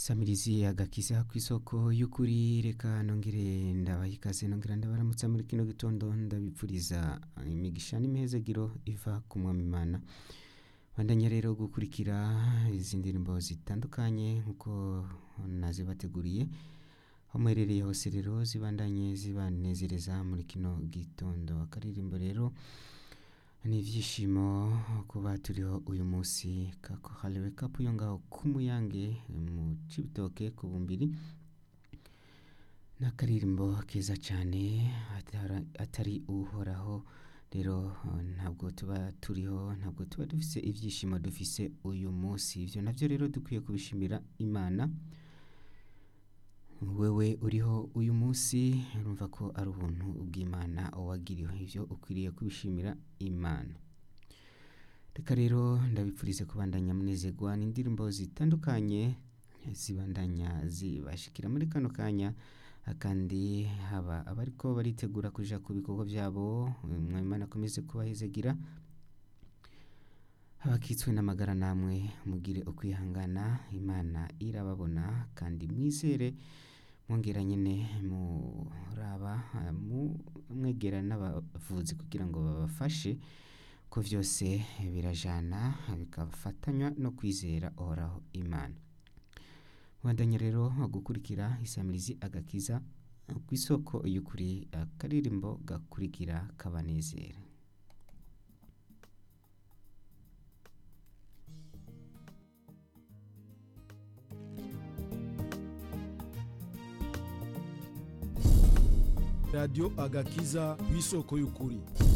samirizi agakiza ku isoko y'ukuri reka nongere ndabaha ikaze nongera ndabaramutsa muri kino gitondo ndabipfuriza imigisha n'imihezagiro iva ku mwami imana bandanya rero gukurikira izi ndirimbo zitandukanye nk'uko nazibateguriye aho muherereye hose rero zibandanye zibanezereza muri kino gitondo akaririmbo rero ni ibyishimo kuba turiho uyu munsi kakohariwe kapu yo ngaho k'umuyange mu cibitoke ku bumbiri n'akaririmbo keza cyane atari uhoraho rero ntabwo tuba turiho ntabwo tuba dufise ibyishimo dufise uyu munsi ibyo nabyo rero dukwiye kubishimira imana wewe uriho uyu munsi urumva ko ari ubuntu bw'imana wagiriwe ibyo ukwiriye kubishimira imana reka rero ndabipfurize kubandanya munezerwa n'indirimbo zitandukanye zibandanya zibashikira muri kano kanya kandi haba abariko baritegura kuja ku bikorwa byabo mwimana akomeze kubahezegira abakitswe n'amagara namwe mugire ukwihangana imana irababona kandi mwizere mwongera nyine muraba mwegera n'abavuzi kugira ngo babafashe ko byose birajana bikafatanywa no kwizera uhoraho imana mubandanya rero gukurikira isamirizi agakiza ku isoko y'ukuri akaririmbo gakurikira kabanezera radiyo agakiza ku isoko y'ukuri